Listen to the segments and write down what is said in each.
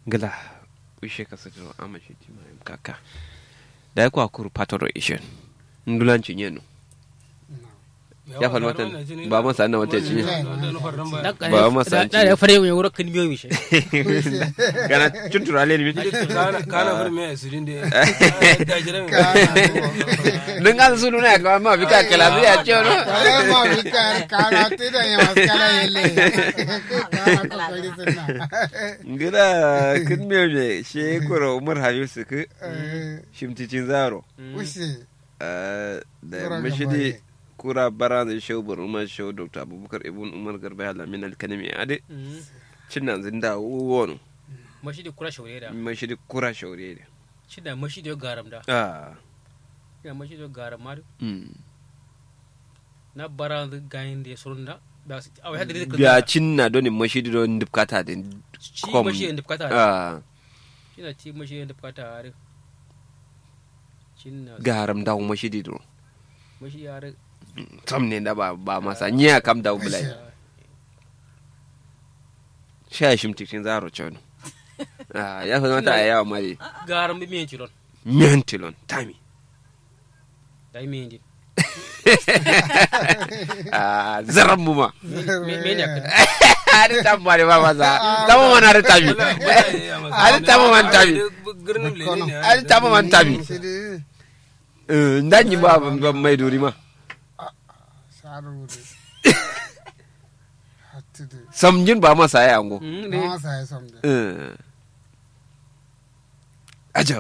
ngala wishe ka sadiro amashi tima yam kaka da ko akuru patoro ishen ndulanci nyenu ya faɗi watan ba masa na wata cinye ba masa da da fare mu wuro kan miyo mi she kana cuntura le ni kana kana fur me asirin de da jiran nun an sunu na ka ma bi ka kala bi ya chono Kaya mo bikar kala tida ya maskala yele. Kana ko kali sunna. ngila kin me me she koro umar hayu su ku Eh, shimticin zaro Ushi. Eh, da Kura mashidi gabare. kura bara da shau bar umar shau dr abubakar ibn umar garba alamin alkanami ade cin nan zinda wono mashi da kura shaure da mashidi kura shaure ne shi da mashi da garam da ah ya mashi da garam ma mm. na bara da gayin da surun da ba su a wai da biya cin na doni mashidi don dubkata da shi kom. mashi da bukata ah shi na ci mashi da bukata are cin na garam da mashidi do mashi ya are sam ne da ba ba masa nya kam da bulai sha shimticin zaro chono ah ya fa mata ayawa mari garam bi miyan cilon mentilon tami da yi miyan din ah zaran mu ma me me ne kan ada tambah di bawah masa tamu mana ada tabi ada tamu man tabi girnin le ne ada tamu man tabi Shidi. eh ndanyi ba ba mai duri ma Saru de. Hatudu. samjin ba masa ya ango Mm, ne Mama saya somde. eh aja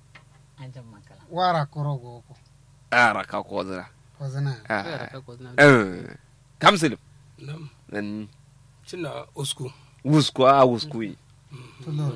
Wara korogo ko. ara ka ko zira Ko zana. ya da ah ka ko na eh kamsil nam nan cinna usku wusku a wusku yi Tulo.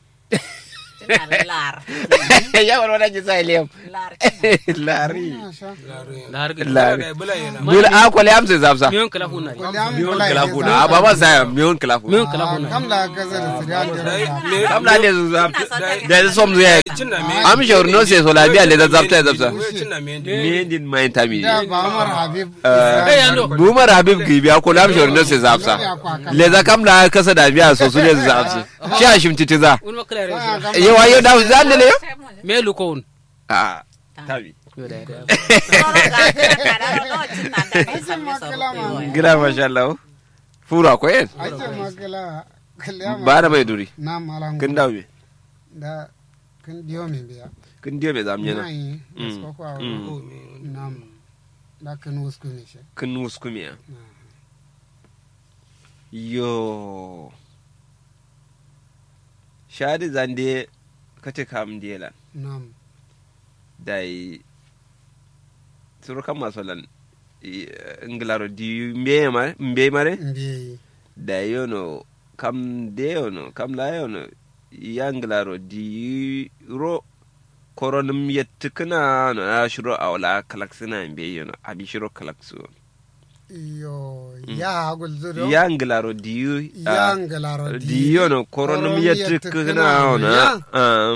lar ya wala wala ji sai lem lar lari Masha. lare da har ga lari bula yana bul a ko le amse zapsa miyan kala hunna Ko liam miyon kula kala ide kuna sa. a baba sa miyon kala kuna miyan kala hunna Kam la gaza da siriya da me kam la le zapsa da som zuya cinna me am shawar no se so la biya le zapta ya zapta cinna me me din mai tami Da ba Umar Habib. Eh, yando. bumar habib ki biya ko lam shawar no se zapsa le za kam la kasa da biya so su le zapsa shi a shimti za wani makala re yawa yau da zan ne yo me lu ko un a tabi yo da da gira masha Allah fura ko yen Ace makala. Kaliyama. ba da mai duri Na malam. kin dawo me Da kin diyo min biya. kin diyo me zam yana Nai. Mm. Ko ko Mm. nam. Da kin usku ne shi. kin wusku me ya yo shadi zande kace kam diyela Nam. dai surukan masolan ingilaro di mbe mare mbe mare Mbiye. da yono kam de yono kam la yono yanglaro di ro koronum yettikna no a shiro awla kalaksina mbe yono abi shiro kalaksu Yo. Ya hagul zudo. yanglaro di ah, Yangalaro di yono koronum Koronum yettikna yettikna ona ya. ah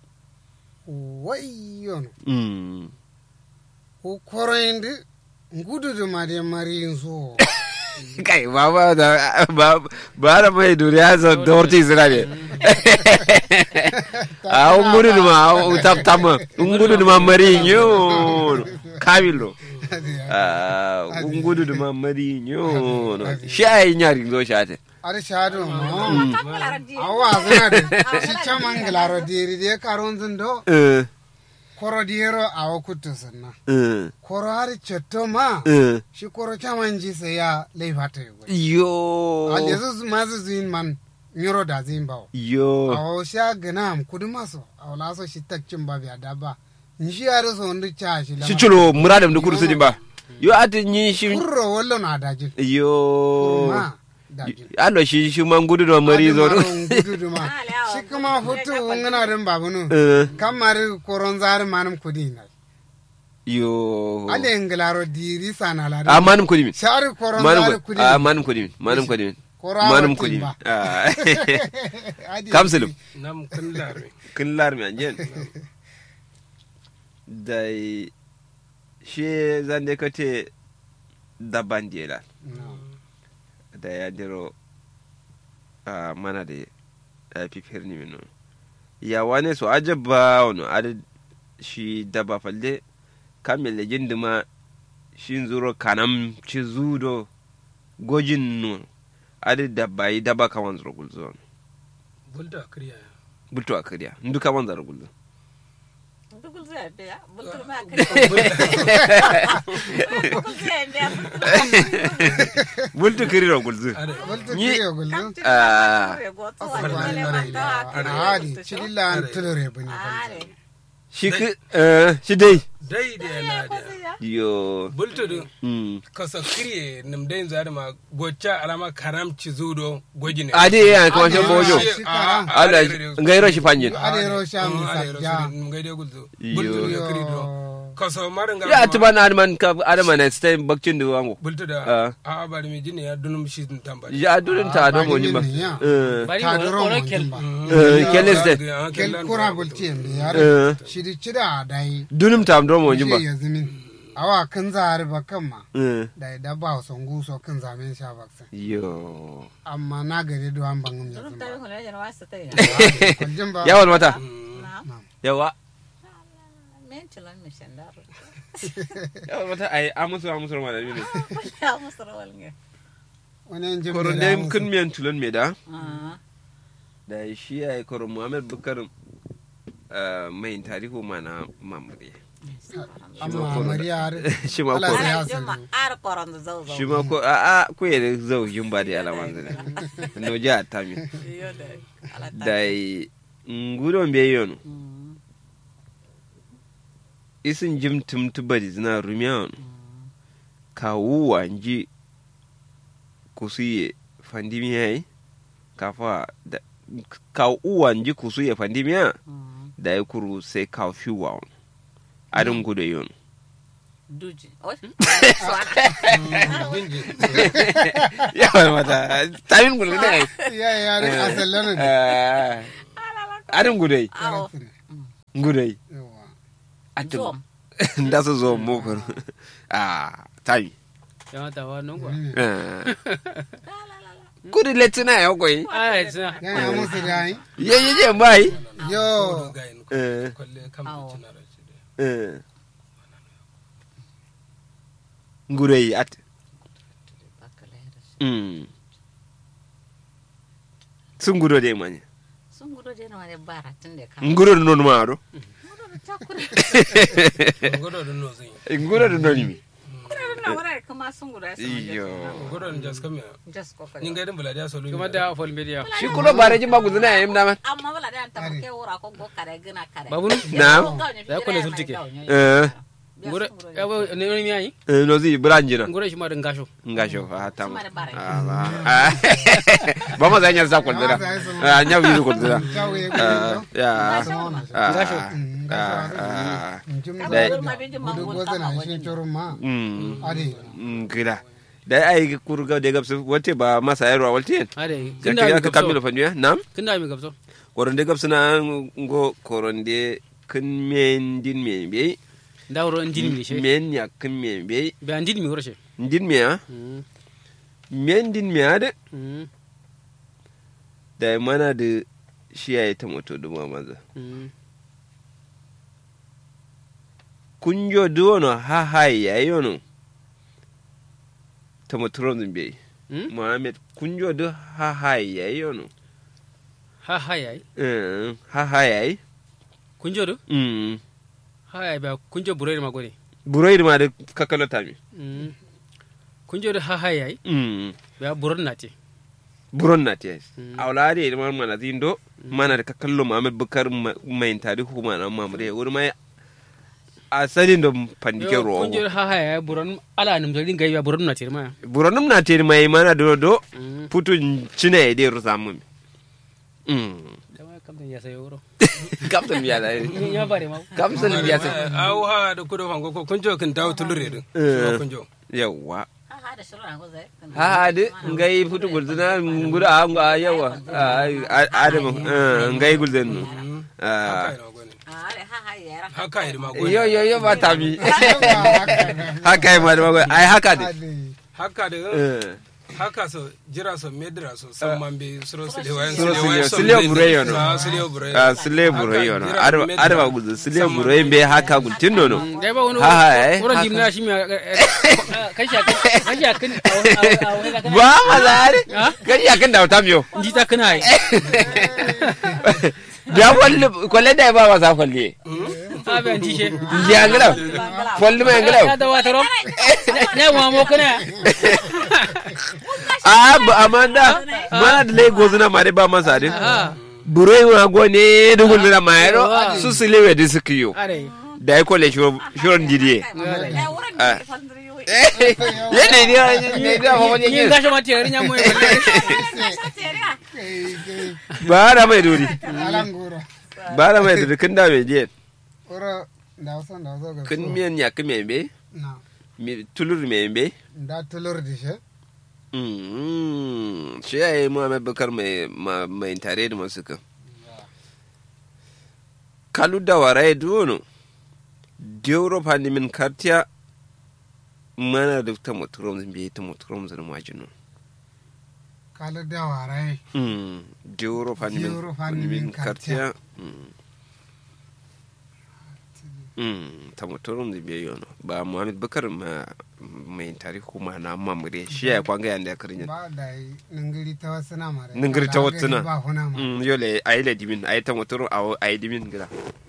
Wayyono. mm Ko koroyinde ngududu made marin so. kai baba da ba ba da mai duriya sa dorti sira ne a ungudu ma tap tama ungudu ma mari nyo kamilo a ungudu ma mari nyo shay nyari go shate Ada shado mo. Awa zana de. Shi chamangalaro diri de karon zindo. eh Koro diero awa kutu sanna. eh Koro hari chetto ma. eh Shi koro chamanji se ya leifata yugo. yo Alezu mazu zin man. Nyoro da zin bawo. yo Awo sha ganam kudu maso. Awo laso shi takcin ba biya daba. Nshi ya so ndu cha shi lama. shi chulo muradam da kursu din ba yo ati nyi shi Kurro wallo na dajin. yo Kurma dajin. alo shi shi man gudu da mari zo Gududuma. Shi kuma hutu ngana din babunu. eh Kamar koron zari manum kudi na. yo Ale nglaro diri sana la. a manum kudi min Shari koron manum zari kudi kudi. a manum kudi min manum kudi min Koro manum awa kudi min timba. Ah. Adi- kamsulum nam kan lare kin lar mi anjen dai she zande kate dabban dela No. da ya diro a mana da da fifir ni mino ya wane so ajabba wano ada shi daba falde kamil da jindima shi zuro kanam ci zudo gojin no ada dabba yi daba kawan zuro gulzo bulta kriya bulto akariya ndu kawan zuro gulzo Dugul zai biya, bultur ma kai. Dugul zai biya, bultur bulto kiriro gulzo are Walta Ni- kiriyo gullu. Ah. Ahadi, chilila an tulure bani. shi ki eh, shi dai dai da yana da yo bulta da mm kasa kriye nam dai zari ma gocca alama karam ci zudo goji ne ade ya kuma shan bojo shi karam. ala ngairo shi fanyin Ade ro sham sajja. ngai dai gulzo Yo. bulta da kri do kasa marin ga ya tuba na adman ka adama na stay bakcin da wango bulta da Ah. a bari mi jini ya dunum shi tamba ya durin ta don mo ba ya. eh bari Ta ko duro ko mo kel jimba. eh keles de Kel kura gulti yambe Eh. yare. Shidi chida dai. dunim ta don mo ba ya zimin. Awa kan zari ba kan ma. eh Da da ba son guso kan zamen sha baksan. yo Amma na gare do an bangum ya Turun zimba. tabi hula yana wasu ta yi. Kwaljin ba. yawan mata Na, yawa men tilon mi shandaro. yawan mata ai amusu amusu ma da ne Ya musu rawal nge. Wani yan jimbe koron da dai musu. kun miyan tulon me da Ah, da shi ya yi koron muhammad bukar eh, mai tarihu mana mamure Amma Mariya har. shi ma Allah koron sai ya Ana jima sani. ar koron da zau zau. shi ma ko a a ko ya zau yin ba da alaman zane no ja ta mi Iyo da ala ta. da ngudon be yono Mm, isin jim tum tubadi zina rumiyan ka wuwa nji kusuye fandimi yayi kafa da ka uwa nji kusuye fandimi ya mm. da ya kuru sai ka fi wa adin gudu yon Duji. Oi. binji ya wani mata tamin gudu ne Ya ya rin asalin ne. adin gudu Awo. gudu Yawa. adin Zom. da su zo mokar a tami ya ta wa non ko gudu letina ya koyi ai sa Ya ya musu da yi. ye ye je bai Yo. gayin Eh. kwalle kam Awo. cinara ci da gudu yi at Bakalera. Mm. sun gudu da manya Sun gudu je na wani bara tun da ka. gudu da nonu maro Gudu da takura. godo da no zin gudu da nonu mi Gudu na wani kuma sun gudu ya sama iyo godo da jas kam ya Just kokari. ni ngai dan buladiya solo kuma da fol media shi kula bare jin ba gudu na yayin dama amma wala da ta ke wura ko go kare gina kare. babu Na'am. Ya kula sultike. Eh. ngure ya ba ne ne mi ai Eh, no zi branjina ngure shi ma da ngasho nga sho ha tam Suma da bare. Ah, ba ma zanya za kwal dira ah nya wi ko dira Jawo ya ah gudu. ya ah Ngasho. Mm, ah ngasho ah Njim Ka Dai. gudu ma bin ma gudu gudu goza na kama shi wani. turu ma. mm Ade. mm, gida da ai kurga de gabsu wote ba masa yarwa walti ade ya kinda mi ka kamilo gabso fanyu nam kinda mi gabso koronde gabsu na ngo koronde kun men din me be da woro ndin mi she men ya kun me be be ndin mi woro she din me ya Mm, men din me ade mm, da mana da shi ya yi ta moto da maza mm. kunjo duwono ha hai ya yono ta motoron zimbe Mm? Mohamed kunjo du ha hai ya yono ha ha yayi Eh, ha hai ya yi kunjo do Mm. ha yayi ba kunjo buroi ma gode buroyi ma da kakalo tami Mm. kunjo do ha ha yayi Mm. ba buron na te buron na te Mm. awla de ma mana zindo mana da kakallo Mohamed Bukar ma- mai tarihu ma na mamure wuri mai asalin da pandike Yo, ruwa kunjo do ha ha yayi buron ala nim zalin gai ba buron na te ma buronum na te mai mana do do Mm. putu cina ya de rusa mun Mm. da ma kam ya sayo woro Kaptan biya da ya bare ma Kamsan biya sai. aw ha da kudo fango ko kunjo kan dawo tulure din Eh. kunjo Yawwa. Ha ha da shirin an gozai. Ha de ngai futu gulzuna nguda a nga yawa. Adam ngai gulzen no. Ah. haka ina gone Ah, da ha ha yara. haka ina ma gone Yo yo yo ba ta bi. Yawa, haka ne. Haka yi ma da magwai. Ai haka de. Ade. haka da Eh. haka so jira so medra so san man be suro sile wayan Suro sile wayan sile- sile bure yo no. ah sile bure a sile buro Haka, yono jira arba medra. arba gudu sile buro be haka gultin nono da ba wani Ha, ha, eh, wurin haka. jimna shi mai kashi akan kashi akan a wani kakana ba ma zare Ha? kan ya kan da wata miyo ji ta kana yi da kwalle kwalle da ba wasa kwalle a bayan ji she ya ngala kwalle mai ngala ya da wata rom na ma mo kana a ba amanda mana da lagos na mare ba masa din ha buro yi ma gone dugul na mayro su sile we da suka yo are da ya kwalle shiron didiye Eh, wurin Ah. da fandiri yoyi. ya ne ne ne da ba wani ni yin gashi ma tiyar nya mo Ka sha teriya. kai kai ba da mai duri alangura ba da mai duri kin da mai je oro da wasan da wasan ga kin miyan ya kin mai be na mi tulur mai be da tulur di she Mm, shi ya yi Muhammad Bakar mai ma- mai tare da masu kan. Kalu da warai duwono, Dioro fani min kartiya mana da ta muturom zan biye ta muturom zan majinu. kala da warai Mm, Dioro fani min Dioro fani fani min min kartiya. Mm. Mm, ta muturom zan biye yono. Ba Muhammad Bakar ma mai tare kuma na mamure shi ya kwanga yanda ya karin ba da yi ningiri ta wasu na mare Ningiri ta wasu na. ba huna ma Mm, yole a yi ladimin a yi ta motorin a yi dimin gida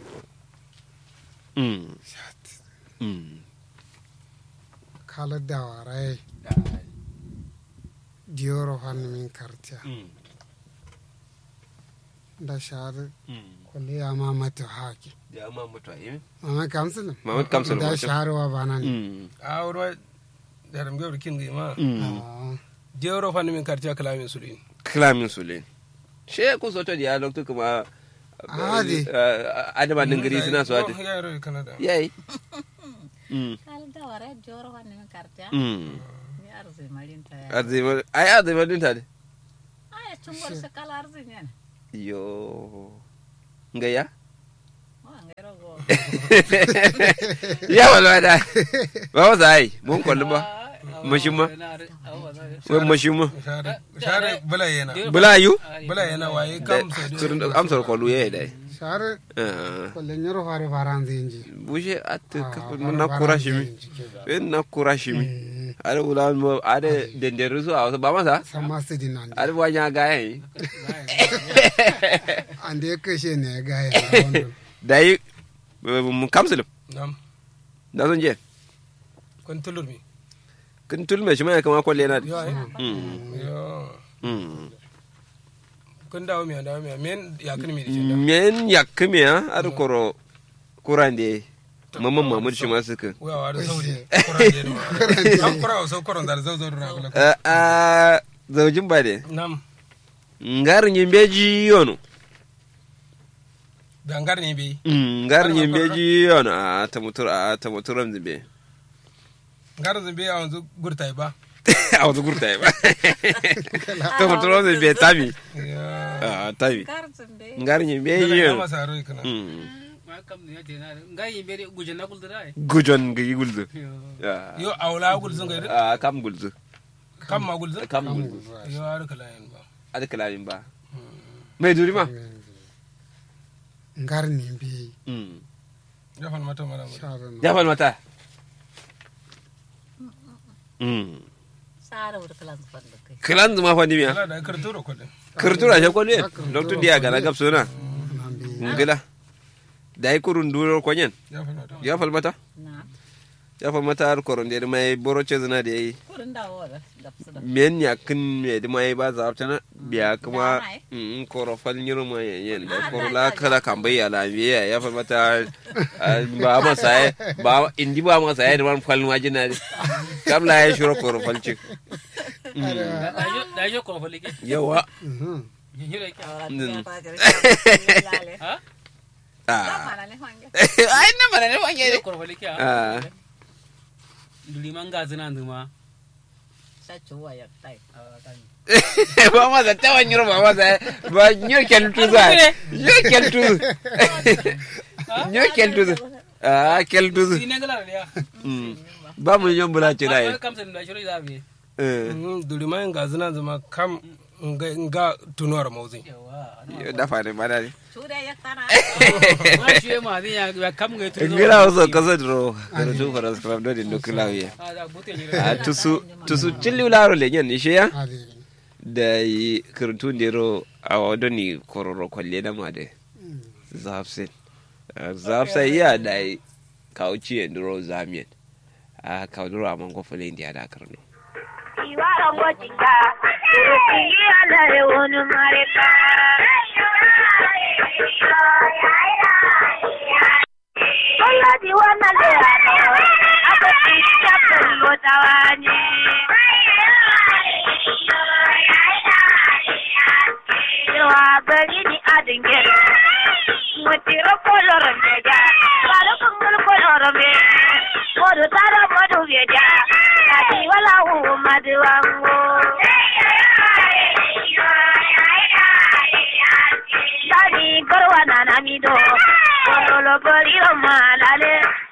Mm. Mm. kala da warai diyoro fanni min kartiya da shahar kulle ya ma mata haki Ya ma mutu a yi? mama kamsulun Mamad Kamsul da wato. shahar wa bana ne Mm. a wurwa da ram gawar kin gi ma Mm. Ah, jero fa min kartiya kalamin sulin Kilamin su le. She ku soto da ya lokto kuma Adi. adama dingiri suna so adi. ya ro kanada Yayi. Mm. Kala da wara joro wani min kartiya. Mm. Ni arzi marinta ya. Azima ai azima din ta de. Aya cungor sekala arzi nyen. Yo. Ngaya? Wa ngero go. Ya wala da. Ba wa sai mun kollu ba. Mashima. Wai mashima. share share bala yana Bula yu? bala yana waye kam so do Surun amsar kollu yayi dai. shahar Ah. kulle nyoro fare faran zinji bushe ate Ah, na fare kura faran shimi zinji. ben na kura shimi Mm, ada ulan mo ada denderu su awsa ba masa sama su di nan ada wanya gaye an da ya kashe ne ya gaya a wannan dai mun kamsul nam da zan je kon tulur mi kin tul me shima kama kwalle na yo ay mm yo mm kon dawo mi dawo mi men ya kan mi di men yakkime ya ada koro kurande mamman mamud shi ma suka wa wa da sauri koran de no am kora so koran da zo zo na kula a a zaujin ba de nam ngar nyimbeji yono dangar ne bi Mm, ngar nyimbeji yono a tamutur a tamuturam zimbe ngar zumbi a wanzu gurtai ba a wata gurta ya ba tamuturam zimbe tami ya a tami Karzin be. ngar nyimbeji ya yono masa ro kana Mm, ma kam ne te na ga yi bere guje na kuldura ai gujon ga yi gulzu Ah, yo awla gul zun ga a kam gulzu kam ma gul zun kam gulzu yo har kala yan ba ada kalamin ba mai duri ma ngar ni bi Mm. ya fan mata mara mara shahar na ya fal mata Mm. Sara wuri kalan zufan da kai. kilan zuma fa dimiya kala da karturo kodin kirtura she kwalwe loktu dia gana gab sona nan bi ngila dai kurun duro konyen ya fan mata ya fal mata Na. ya fal mata har koron de mai boro chezna de yi Kurin dawo da dapsu da. men ya kin me de mai ba za ta na biya kuma Da mai. mm koro fal nyiro ma yen da koro la kala kambai ya la biya ya fal mata ah, ba ma sai ba indi ba ma sai da man fal ma jina de kam la ya shuro koro fal ci da yo ko fa leke yawa Mhm. ni hira ki Ahora Mm. ya ta jere. Lale. ha ah Mana le fange. ai na mara ne wange yo ko fa leke Ah. ha duli man ga zina nduma Sa chuwa ya tai. ba ma za ta wani ba ma za ba nyo keltu za nyo keltu nyo keltu ah keltu ine ngala ya Mm. ba mu nyon bula ci dai kam sen da shiro da bi Eh, duri ma ga zina zama kam nga nga tunuwar mauzi yo dafa ne mana ne Sudah ya tana. ma shi ma ni ya ya kam ga tu ngila wasu kasa dro karatu faras kram do din nukila wiya a bute ni a tusu tusu cilli laro le nyen ishe ya adi da yi karatu ndero a wado ni kororo kwalle da ma de zafsin zafsa iya da yi kauci ya ndoro zamiyan a kauduro a mango fule indiya da karno Iwaron gojinka, Turuki ala e wonu mareka. Oya di wana le ano, ako ti chapel mo tawani. Yawa gari ni adingero, mutiro koloro meja, balo kungul koloro me, modu tara modu veja, kati wala hu maduwango. Dani garwa na namido, kololo goliro malale,